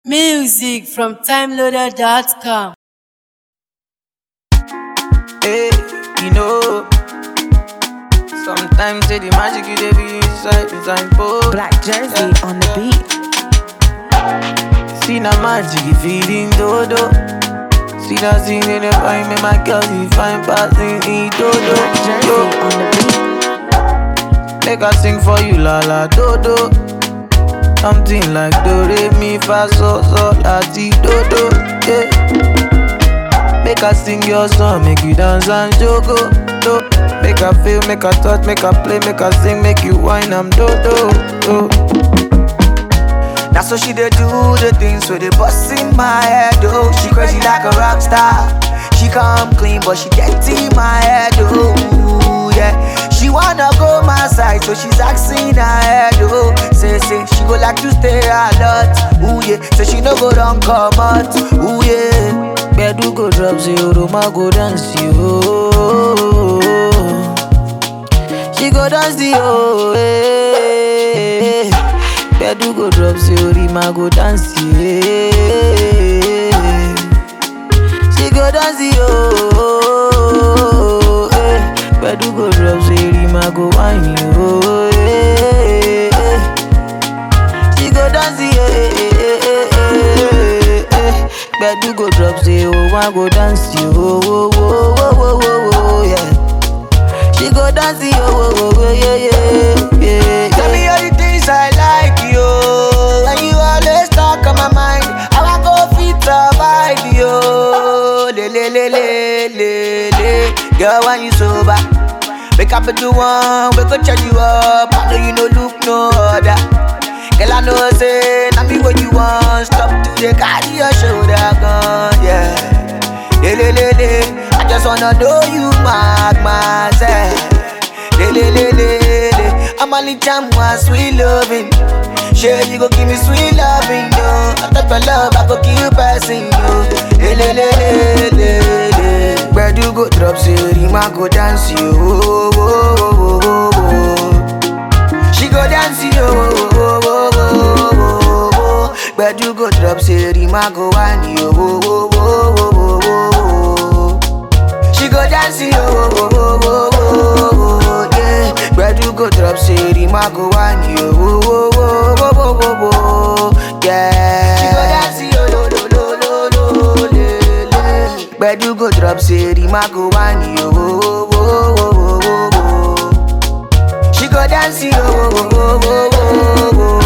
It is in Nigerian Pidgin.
Music from timeloader.com. Hey, you know. Sometimes say the magic you dey be inside inside both. Black Jersey on the beat. See na magic you feeding dodo. See that scene in the fine, make my girl you fine passing in dodo. Black Jersey Yo, on the beat. make I sing for you la la dodo. Something like do re mi fa so so la ti dodo. Yeah. Make I sing your song, make you dance and jogo. Do. Make I feel, make I touch, make I play, make I sing, make you whine, I'm do do. do. That's how she dey do the things with the bust in my head, oh. She crazy like a rock star. She come clean, but she get in my head, oh. Yeah. She wanna go my side, so she's asking her head, oh. Say, say, she go like to stay a lot, ooh yeah. So she no go run come out, ooh yeah. Bedu go drop zero, ma go dance, yo. She go dance the oh, eh. Bedu go drop zero, ma go dance, yeah. She go dance the oh, eh. Bedu go drop zero, ma go whine, oh, eh. She go dance, yeah, Bedu go drop zero, ma go dance, yo, oh, oh, oh, oh, oh, oh, yeah. She go dance, yo, oh, oh, oh, yeah, yeah, yeah. Tell me all the things I like, yo. And you always talk on my mind. How I go fit survive, yo. Le, le, le, le, le, le. Girl, when you sober, wake up at the one, we go charge you up. I know you no look no other. Girl, I know say, now me what you want. Stop to the carry your shoulder gun, yeah. Le, le, le, le. I just wanna know you mark myself. Le, le, le, le, le. I'm only time one sweet loving. Sure, you go give me sweet loving, yo. I thought for love, I go keep passing you. Le, le, le, le, le, le. Where do you go drop, zero, ma go dance, yo. Oh, oh, oh, oh, oh, oh. She go dance, yo. Oh, oh, oh, oh, oh, oh. Where do you go drop, zero, ma go whine, yo. Oh, oh, oh, oh, oh, oh, oh. She go dance, yo, oh, oh, oh, oh, oh, oh, yeah. Where do you go drop, say, Rima go on you, oh, oh, oh, oh, oh, oh, oh, yeah. She go dance, yo, lo, lo, lo, lo, lo, le, le. Where do you go drop, say, Rima go on you, oh, oh, oh, oh, oh, oh, oh. She go dance, yo, oh, oh, oh, oh, oh,